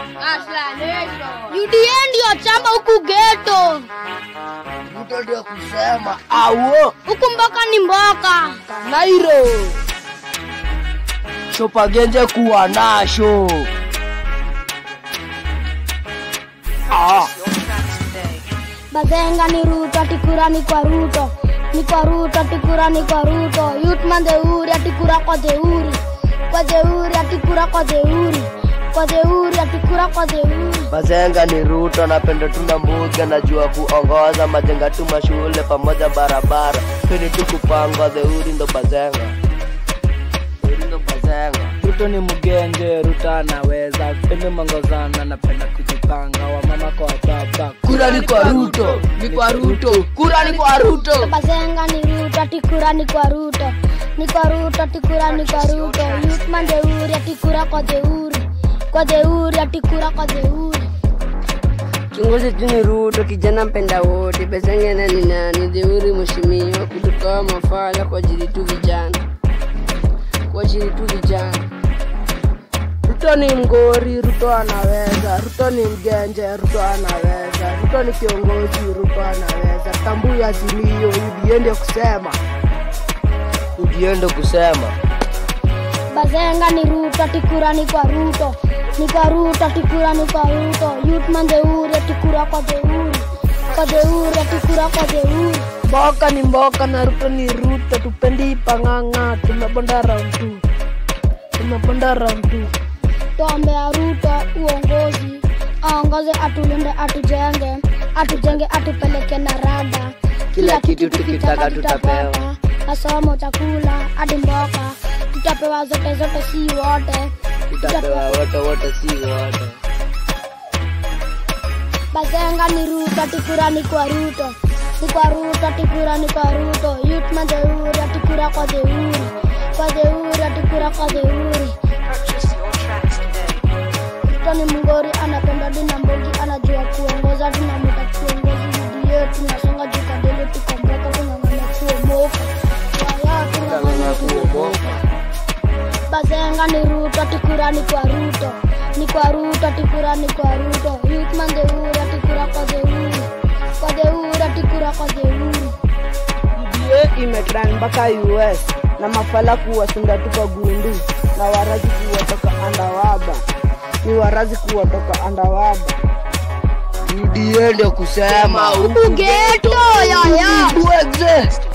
UDA ndio chama huku geto, Ruto ndio kusema awo huku mboka ni mboka. Nairo shopagenje kuwa nasho ah. Bazenga ni Ruto, atikura ni kwa Ruto, ni kwa Ruto, atikura ni kwa Ruto. Youth man Deuri, atikura kwa Deuri, kwa Deuri, atikura kwa Deuri, kwa Deuri, atikura kwa Deuri. Bazenga ni Ruto, napenda tuna mbuga, najua kuongoza majenga tu mashule pamoja barabara, pili tu kupanga theuri ndo Bazenga, theuri ndo Bazenga. Ruto ni mgenge, Ruto anaweza, pende mongozana, napenda kujipanga, wamama kwa baba. Kura ni kwa Ruto, ni kwa Ruto, kura ni kwa Ruto. Bazenga ni Ruto, atikura ni kwa Ruto, ni kwa Ruto, atikura ni kwa Ruto. Youth man Deuri, atikura kwa Deuri, kwa Deuri, atikura kwa Deuri. Kiongozi tu ni Ruto, kijana mpenda wote. Bezengene ni nani? Deuri mheshimiwa, kutoka mafala kwa ajili tu vijana, kwa ajili tu vijana. Ruto ni mgori, Ruto anaweza. Ruto ni mgenje, Ruto anaweza. Ruto ni kiongozi, Ruto anaweza. Tambui azimio, UDA ndio kusema. Ujiende kusema Bazenga ni Ruto, atikura ni kwa Ruto, ni kwa Ruto, atikura ni kwa Ruto. Youth man Deuri, atikura kwa Deuri, kwa Deuri, atikura kwa Deuri. Mboka ni mboka na Ruto ni Ruto, tupendi pang'ang'a. Tumebonda round two, tumebonda round two. Tuombea Ruto uongozi, aongoze, atulinde, atujenge, atujenge, atupeleke na rada. Kila kitu tukitaka tutapewa. masomo, chakula, hadi mboka, tutapewa zote zote, si wote. tutapewa wote wote, si wote. Bazenga ni Ruto, atikura ni kwa Ruto, ni kwa Ruto, atikura ni kwa Ruto. Youth man Deuri, atikura kwa Deuri, kwa Deuri, atikura kwa Deuri. Ruto ni mngori, anapenda dina mbogi, anajua kuongoza, tunamwita kiongozi UDA, tunasonga juu kadele, tukomboka, tunang'ang'ana kuomoka, waya tunang'ang'ana kuomoka. Bazenga ni Ruto, atikura ni kwa Ruto, ni kwa Ruto, atikura ni kwa Ruto. Youth man Deuri, atikura kwa Deuri, kwa Deuri, atikura kwa Deuri. UDA imetrend mpaka US na mafala kuwasunda tu kwa gundu na warazi kuwatoka andawaba, ni warazi kuwatoka andawaba. UDA ndio kusema Huku geto, yaya. Huku exist.